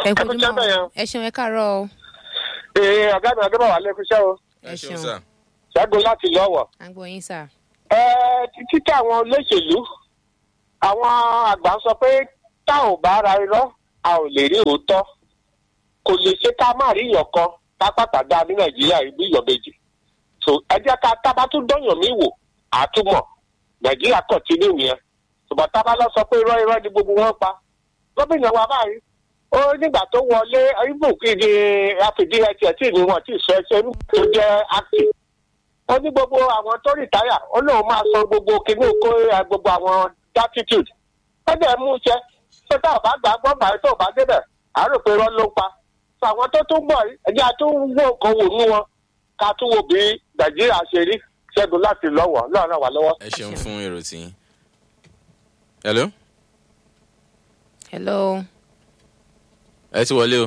ẹ kú kojú iṣẹ́ bẹ́ẹ̀ yẹn. mọ́ ẹ ṣeun ẹ káàárọ̀ o ee ọ̀gá mi adébọ̀wá lẹ́kúṣẹ́ o ẹ ṣeun ṣẹ́gun láti lọ́wọ́. à ń gbọ́ yín sà. ẹ títí àwọn olóṣèlú àwọn àgbà sọ pé tá ò bá ra irọ́ a ò lè rí òótọ́ kò lè ṣe ká má rí ìyàn kan pápákọ̀ dá ní nàìjíríà ibi ìyàn méjì so ẹ jẹ́ ká tábà tún dọ́yàn mí wò àtúmọ̀ nàìjíríà kàn tí níwèé yẹn ṣùgbọ́n tábà lọ sọ pé irọ́ irọ́ ni gbogbo wọn pa gómìnà wa báyìí ó nígbà tó wọlé ibùkún ní àfìdí ẹtì ẹtì ni wọn ti sọ ẹsẹ tó jẹ active ó ní gbogbo àwọn tó rìtáyà ó lóun máa san gbogbo kinní kó ẹ, gbogbo àwọn gratitude ó dẹ̀ mú iṣẹ́ tó tá ò bá gbà gbọ́ bàá tó ò bá débẹ̀ à rò pé irọ́ ló ń pa sọ àwọn tó tún bọ̀ yìí, ẹjẹ́ a tún wò kan wò nú wọn ká tún wo bí nàìjíríà ṣe rí ṣẹ́gun láti lọ́wọ́ lọ́rùn wà lọ́wọ́. ẹ ṣeun fún èrò tí yín. hello hello ẹ ti wọlé o.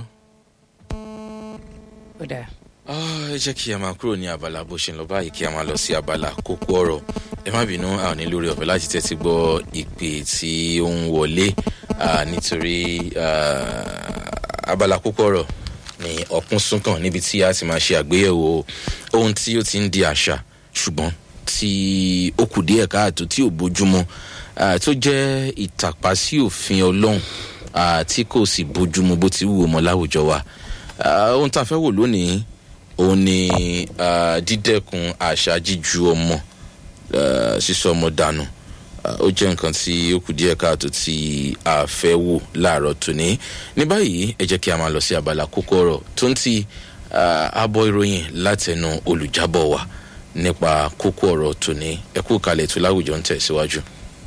ó dà Ah, ẹ jẹ́ kí a máa kúrò ní abala bó ṣe ń lọ báyìí kí a máa lọ sí abala kókó ọ̀rọ̀ ẹ má bínú a ò ní lórí ọ̀fẹ́ láti tẹ́tí gbọ́ ìpè tí ó ń wọlé ah, nítorí ah, abala kókó ọ̀rọ̀ ní ọ̀kún súnkàn níbi tí a ti máa ṣe àgbéyẹ̀wò ohun tí ó ti ń di àṣà ṣùgbọ́n tí ó kù díẹ̀ káàtó tí ò bójúmọ́ ah, tó jẹ́ ìtàpá sí òfin ọlọ́run ah, tí kò sì bójúmu bó ti wù ọmọ láwùjọ wa Ah, ohun tá a fẹ́ wò lónìí òun ni ah, dídẹ́kun àṣà jíju ọmọ ah, sísọ ọmọ dànù Ah, ó jẹ́ nǹkan tí ó kù díẹ̀ káàtó tí a fẹ́ wò láàárọ̀ tòní ní báyìí ẹ jẹ́ kí a máa lọ sí abala kókó ọ̀rọ̀ tó ń ti ah, abọ́ ìròyìn látẹnu olùjábọ̀ wa nípa kókó ọ̀rọ̀ tòní ẹ kú kalẹ̀ tó láwùjọ ń tẹ̀síwájú.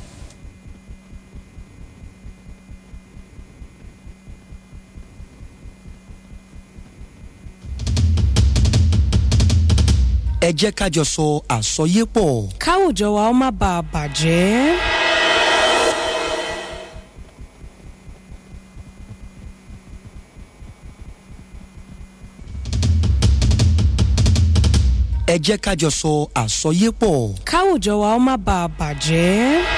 ẹ jẹ́ ká jọ sọ àsọyépọ̀. káwùjọ wa ó má bàa bàjẹ́. ẹ jẹ́ ká jọ sọ àsọyépọ̀. káwùjọ wa ó má bàa bàjẹ́.